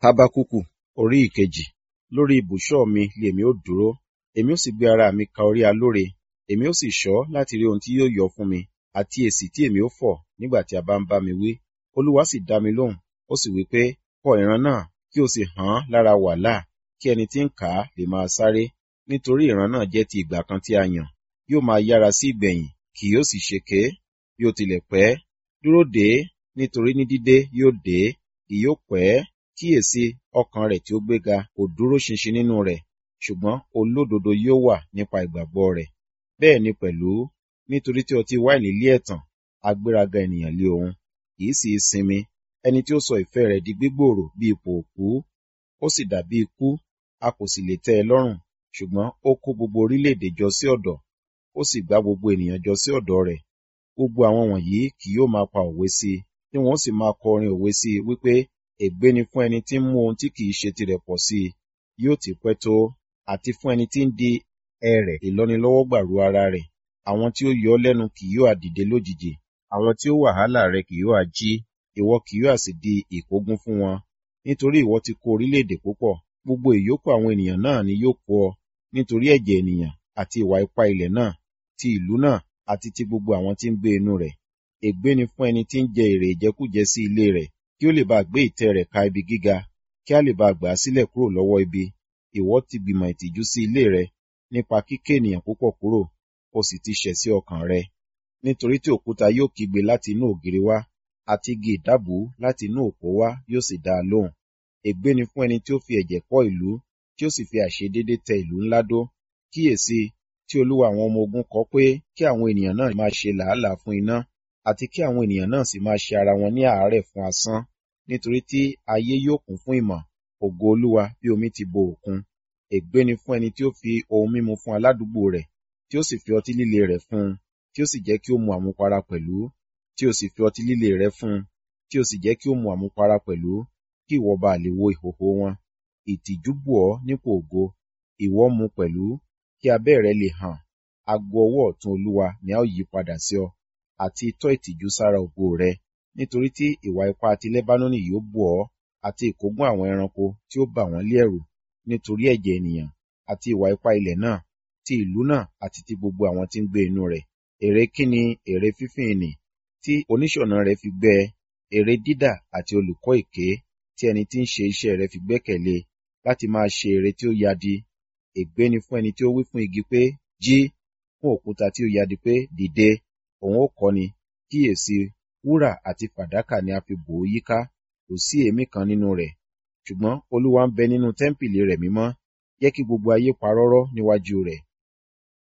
Hábákúkù orí ìkejì lórí ibùsọ̀ mi lèmi ó dúró èmi ó sì gbé ara mi ka orí alóre èmi ó sì ṣọ́ láti rí ohun tí yóò yọ fún mi àti èsì tí èmi ó fọ̀ nígbà tí a bá ń bá mi wí olúwa sì dá mi lóhùn ó sì wí pé kọ ìran náà kí o sì hàn án lára wàláà kí ẹni tí ń kà á lè máa sáré nítorí ìran náà jẹ́ ti ìgbà kan tí a yàn yóò máa yára sí ìgbẹ̀yìn kì yóò sì ṣèké bí ó tilẹ̀ pẹ́ dúró dè é nítorí ní dídé yóò dé kì yóò pẹ́ kíyèsí ọkàn rẹ̀ tí ó gbéga kò dúró ṣinṣin nínú rẹ̀ ṣùgbọ́n olódodo yóò wà nípa ìgbàgbọ́ rẹ̀ bẹ́ẹ̀ ni pẹ̀lú nítorí tí ọtí wáìnì lé ẹ̀tàn agbéraga ènìyàn lé òun kì í sì í sinmi ẹni tí ó sọ ìfẹ́ rẹ̀ di gbígbòòrò bí ipò òkú ó sì dàbí ikú a kò sì lè tẹ́ ẹ lọ́rùn ṣùgbọ́n ó kó gbogbo orílẹ̀-èdè jọ sí ọ̀dọ̀ ó sì gbá gbogbo ènìyàn jọ sí ọ̀dọ̀ rẹ̀ gbogbo àwọn wọ̀nyí kì yóò máa pa òwe sí i tí wọn ó sì máa kọ orin òwe sí i wípé ègbé ni fún ẹni tí ń mú ohun tí kì í ṣe tirẹ̀ pọ̀ sí i yóò ti pẹ́ tó àti fún ẹni tí ń di ẹrẹ̀ ìlọ́nilọ́wọ́gbà ru ara rẹ̀ àwọn tí ó yọ ọ́ lẹ́nu kì yóò àdìde lójijì àwọn tí ó wàhálà rẹ̀ kì yóò àjí ìwọ kì yóò sì di ìkógun fún wọn nítorí ìwọ ti kó orílẹ̀-èdè púpọ̀ gbogbo ìyókù àwọn ènìyàn náà ni yóò kó ọ nítorí ẹ̀jẹ̀ ènìyàn àti ìwà ipá ilẹ̀ náà ti ìlú náà àti ti gbogbo àwọn tí ń gbé inú rẹ̀ ègbé ni fún ẹni tí ń jẹ èrè ìjẹkújẹ sí ilé rẹ̀ kí ó lè bá gbé ìtẹ́ rẹ̀ ka ibi gíga kí a lè bá gbà á sílẹ̀ kúrò lọ́wọ́ ibi ìwọ ti gbìmọ̀ ìtìjú sí ilé rẹ nípa kíké ènìyàn púpọ̀ kúrò o sì ti ṣẹ̀ sí ọkàn rẹ nítorí tí òkúta yóò kígbe láti inú ògiri wá àti igi ìdábùú láti inú òpó wá yóò sì dá a lóhùn ègbé ni fún ẹni tí ó fi ẹ̀jẹ̀ kọ́ ìlú tí ó sì fi àìṣedéédé tẹ ìlú ńlá dó kíyèsí tí olúwa àwọn ọmọ ogun kọ pé kí àwọn ènìyàn náà máa ṣe làálàá fún iná àti kí àwọn ènìyàn náà sì máa ṣe ara wọn ní àárẹ̀ fún asán nítorí tí ayé yóò kún fún ìmọ̀ ògo olúwa bí omi ti bo òkun ègbé ni fún ẹni tí ó fi ohun mímu fún aládùúgbò rẹ̀ tí ó sì fi ọtí líle rẹ̀ fún un tí ó sì jẹ́ kí ó mu àmupara pẹ̀lú tí ó sì fi ọtí líle rẹ̀ fún un tí ó sì jẹ́ kí ó mu àmupara pẹ̀lú kí ìwọ bá lè wo ìhòhò wọn ìtìjú bù ọ́ nípò ògo ìwọ mu pẹ̀lú kí abẹ́ rẹ lè hàn ago ọwọ́ ọ̀tún olúwa ni a ó yí padà sí ọ àti itọ́ ìtìjú sára ògo rẹ nítorí tí ìwà ipá ti lẹ́bánónì yóò bù ọ́ àti ìkógun àwọn ẹranko tí ó bà wọ́n lé ẹ̀rù nítorí ẹ̀jẹ̀ ènìyàn àti ìwà ipá ilẹ̀ náà ti ìlú náà àti ti gbogbo àwọn tí ń gbé inú rẹ̀ èrè kíni èrè fífín ìnì tí oníṣọ̀nà rẹ̀ fi gbẹ́ èrè dídà àti olùkọ́ èké tí ẹni tí ń ṣe iṣẹ́ rẹ̀ fi gbẹ́kẹ̀lé láti máa ṣe èrè tí ó yadi ègbé ni fún ẹni tí ó wí fún igi pé jí fún òkúta tí ó yadi pé dìde òun ó kọ́ ni kíyèsí wúrà àti fàdákà ni a fi bò ó yíká kò sí èémí kan nínú rẹ̀ ṣùgbọ́n olúwa ń bẹ nínú tẹ́ḿpìlì rẹ̀ mímọ́ jẹ́ kí gbogbo ayé parọ́rọ́ níwájú rẹ̀